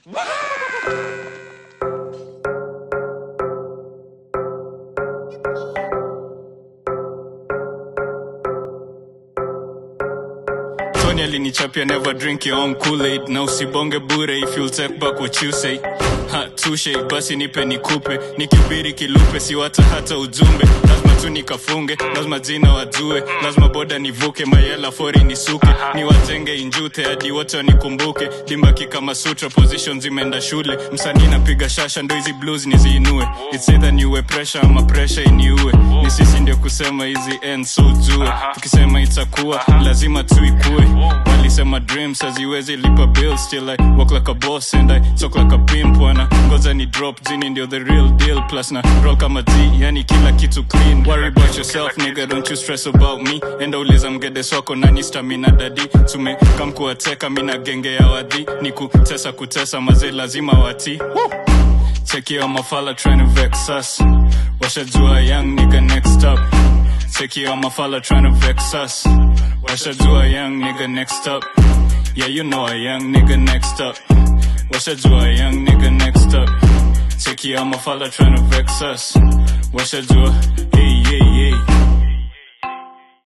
Tony alinichapia never drink your own Kool-Aid na usibonge bure if you'll take back what you say ha tushe basi nipe nikupe nikibiri kilupe siwata hata ujumbe lazima tu nikafunge lazima jina wajue lazima boda nivuke mayela fori nisuke niwatenge injute hadi wote wanikumbuke dimbaki kama sutra position zimeenda shule msanii napiga shasha ndo hizi blues niziinue it's either niue pressure ama pressure iniue ni sisi ndio kusema hizi end so jue tukisema itakuwa lazima tuikue walisema dreams haziwezi lipa bills till I walk like a boss and I talk like a pimp wana ngoja ni drop jini ndio the real deal plus na roll kama T yani kila kitu clean worry about yourself nigga don't you stress about me enda uliza mgede swako nani stamina dadi tume kam kuwateka mina genge ya wadhi ni kutesa kutesa mazee lazima wati Check your mafala trying to vex us washajua young nigga next up Check your mafala trying to vex us washajua young nigga next up yeah you know a young nigga next up washajua young nigga next up Check your mafala trying to vex us washajua hey hey hey